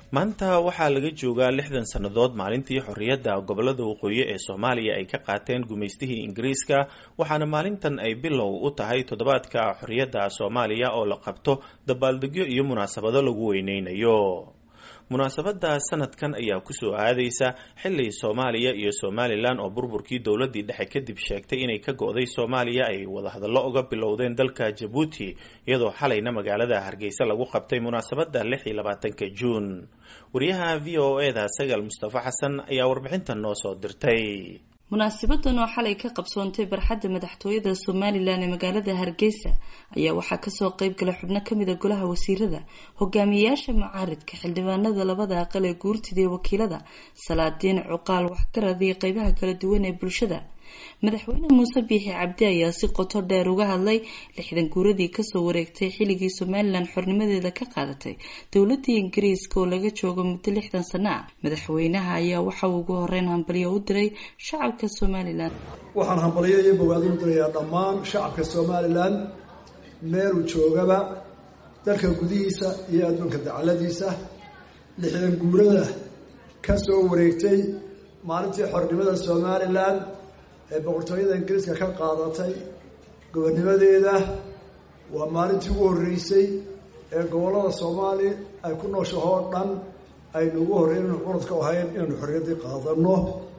maanta waxaa laga joogaa lixdan sannadood maalintii xorriyadda gobolada waqooyi ee soomaaliya ay ka qaateen gumaystihii ingiriiska waxaana maalintan ay bilow u tahay toddobaadka xorriyadda soomaaliya oo la qabto dabaaldegyo iyo munaasabado lagu weyneynayo munaasabada sanadkan ayaa kusoo aadaysa xili soomaaliya iyo somalilan oo burburkii dowladii dhexe kadib sheegtay inay ka go-day soomaaliya ay wadahadallo uga bilowdeen dalka jabuuti iyadoo xalayna magaalada hargeysa lagu qabtay munaasabada lix iyo labaatanka juun wariyaha v o e da sagaal mustafa xasan ayaa warbixintan noo soo dirtay munaasabadan oo xalay ka qabsoontay barxadda madaxtooyada somalilan ee magaalada hargeysa ayaa waxaa kasoo qeyb gala xubno kamida golaha wasiirada hogaamiyeyaasha mucaaridka xildhibaanada labada aqal ee guurtida ee wakiilada salaadiin cuqaal waxgarad iyo qeybaha kala duwan ee bulshada madaxweyne muuse biixi cabdi ayaa si qoto dheer uga hadlay lixdan guuradii kasoo wareegtay xilligii somalilan xornimadeeda ka qaadatay dowladii ingiriiska oo laga joogo muddo lixdan sano ah madaxweynaha ayaa waxa uu ugu horeyn hambalyo u diray shacabka somalilan waxaan hambalyo iyo bogaadin u dirayaa dhammaan shacabka somalilan meeluu joogaba dalka gudihiisa iyo adduunka dacaladiisa lixdan guurada kasoo wareegtay maalintii xornimada somalilan ee boqortooyada ingiriiska ka qaadatay gobonnimadeeda waa maalintii ugu horreysay ee gobollada soomaali ay ku nooshaho o dhan aynu ugu horreyn inu curadka ahayn inaynu xorriyaddii qaadano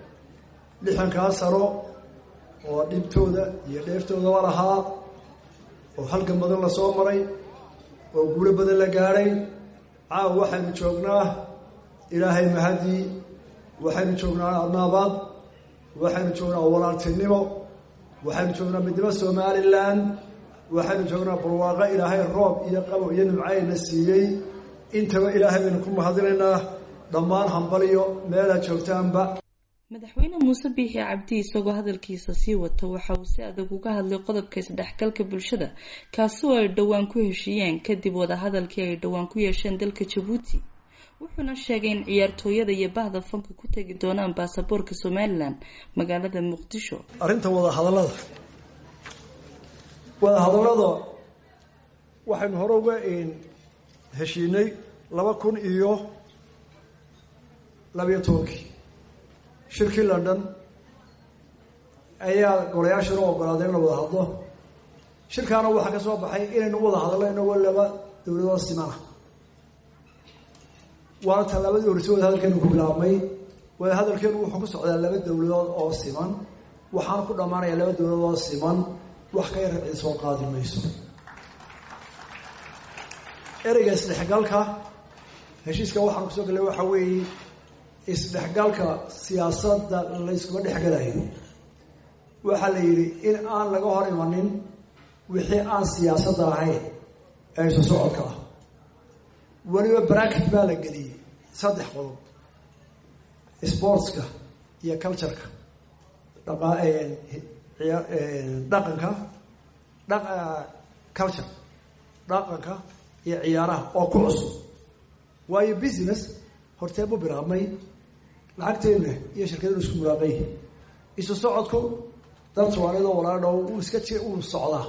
lixankaa sano oo dhibtooda iyo dheeftoodaba lahaa oo halgan badan la soo maray oo guulo badan la gaadhay caawa waxaynu joognaa ilaahay mahadii waxaynu joognaa adnaabaad waxaynu joognaa walaaltinimo waxaynu joognaa midnimo somalilan waxaynu joognaa barwaaqo ilaahay roob iyo qabow iyo nimcayna siiyey intaba ilaahay baynu ku mahadinaynaa dhammaan hambaliyo meelaad joogtaanba madaxweyne muuse biixi cabdi isagoo hadalkiisa sii wata waxa uu si adag uga hadlay qodobka isdhexgalka bulshada kaasi oo ay dhowaan ku heshiiyeen kadib wadahadalkii ay dhowaan ku yeesheen dalka jabuuti wuxuuna sheegay in ciyaartooyada iyo bahda fanka ku tegi doonaan baasaboorka somalilan magaalada muqdisho arrinta wadahadallada wadahadallada waxaynu hore uga heshiinay laba kun iyo labayo tobankii shirkii london ayaa golayaashana ogolaaday in la wada hadlo shirkaana waxaa ka soo baxay inaynu u wada hadallo inagoo laba dowladood simana waana tallaabadii horeysa wada hadalkeenu ku bilaabmay wada hadalkeenu wuxuu ku socdaa laba dowladood oo siman waxaana ku dhammaanaya laba dowladood oo siman wax ka yar cid soo qaadi mayso ereyga isdhexgalka heshiiska waxaanu kusoo gallay waxa weeye isdhexgalka siyaasadda layskuma dhexgalayo waxaa la yidhi in aan laga hor imanin wixii aan siyaasadda ahayn ee isu socodka ah weliba bracket baa la geliyey saddex qodob sportska iyo cultureka dhaqanka culture dhaqanka iyo ciyaaraha oo ku cusub waayo business hortee bu bilaabmay lacagteena iyo shirkadenu isku mulaaqay isu socodku dad soomaaliyadoo walaadhow uu iska ji uu socdaa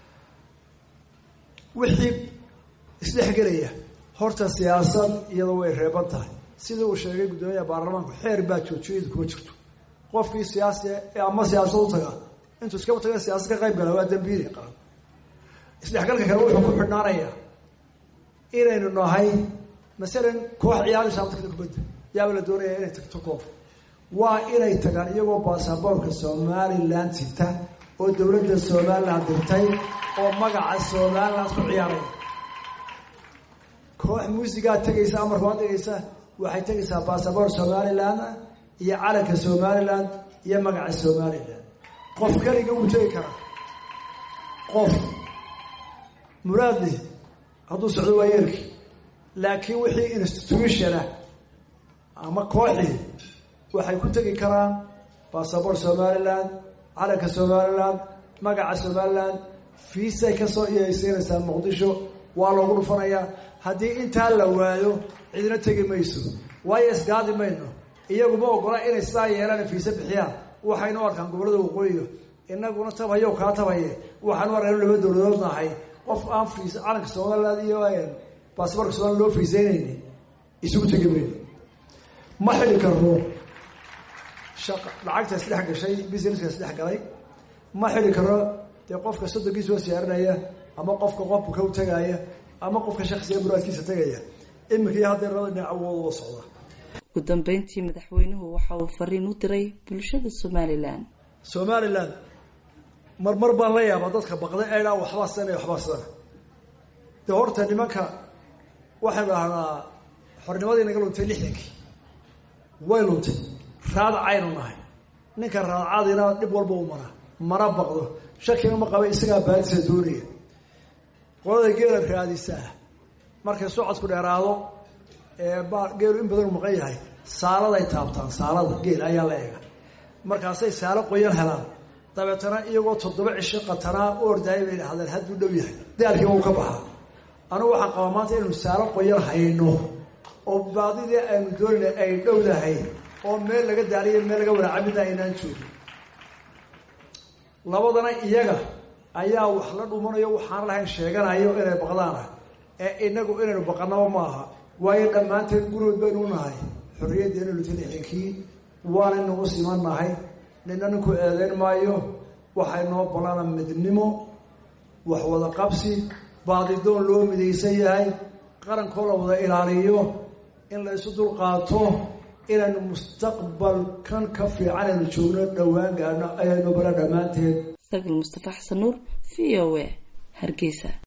wixii isdhexgelaya horta siyaasad iyadoo way reeban tahay sidii uu sheegay guddoomiyaha baarlamaanku xeer baa joojiyadu kuma jirto qofkii siyaasi ama siyaasad u taga intuu iskaba taga siyaasad ka qayb gala waa dambiili qaran isdhexgalka kale wuxuu ku xidhnaanayaa inaynu nahay masalan koox ciyaaraysa ama tagta kubadda yaaba la doonaya inay tagto koof waa inay tagaan iyagoo baasaboorka somalilan sita oo dowladda somalilan dirtay oo magaca somalilan ku ciyaaraya koox muusigaa tegaysa amarka waa tegaysa waxay tegaysaa basaboor somalilan iyo calanka somalilan iyo magaca somalilan qof keliga wuu tegi karaa qof muraadli hadduu socdo waa yeerki laakiin wixii institutionah ama kooxii waxay ku tegi karaan basaboor somalilan calanka somalilan magaca somalilan fiisay kasoo iyaysiinaysaa muqdisho waa loogu dhufanayaa haddii intaa la waayo cidina tegi mayso waayo isgaadi mayno iyaguma ogola inay sidaa yeelaan fiise bixiyaan waxaynu arkaan gobollada waqooyiga inaguna tabhayo kaa tabhaye waxaanu arkaan laba dowladood nahay qof aan fiis calanka somaliland iyo basaboorka somaliland loo fiiseynayni isugu tegi mayno ma xili karno lacagta isdhex gashay businesska isdhex galay ma xili karno dee qofka soddonkiisa soo siyaarinaya ama qofka qofka ka tagaya ama qofka shaksiga muraadkiisa tegaya iminka iyo haddee labada dhinac awooda socda ugu dambeyntii madaxweynuhu waxa uu fariin u diray bulshada somalilan somalilan marmar baan la yaabaa dadka baqda eedhaa waxbaa sana waxbaa sana dee horta nimanka waxaynu dhahnaa xornimadii naga luntay lixdankii way luntay raadacaynu nahay ninka raadacadina dhib walba u maraa mana baqdo shakina ma qaba isagaa baadisa doonaya qolada geela raadisaa markay socodku dheeraado ee ba geelu in badan u maqan yahay saaladay taabtaan saalada geel ayaa la eega markaasay saalo qoyan helaan dabeetana iyagoo toddoba cisho qatanaa u ordaayay bay dhahdeen hadduu dhow yahay daalkiiba uu ka baxaa anugu waxaan qabaa maanta inaynu saalo qoyan hayno oo baadidii aynu doonayna ay dhowdahay oo meel laga daaliyo meel laga waraaca midna aynaan joogin labadana iyaga ayaa wax la dhumanayo waxaan lahayn sheeganayo inay baqdaanah ee inagu inaynu baqanaba maaha waayo dhammaanteen gurood baynu nahay xorriyaddeena luta lixdankii waanaynagu siman nahay nina ninku eedeyn maayo waxay noo ballana midnimo wax wada qabsi baadidoon loo midaysan yahay qarankoo la wada ilaaliyo in la isu dulqaato inaynu mustaqbalkan ka fiican aynu joogno dhowaan gaadhno ayaynu bala dhammaanteed sagal mustafa xasan nuur v o a hargeysa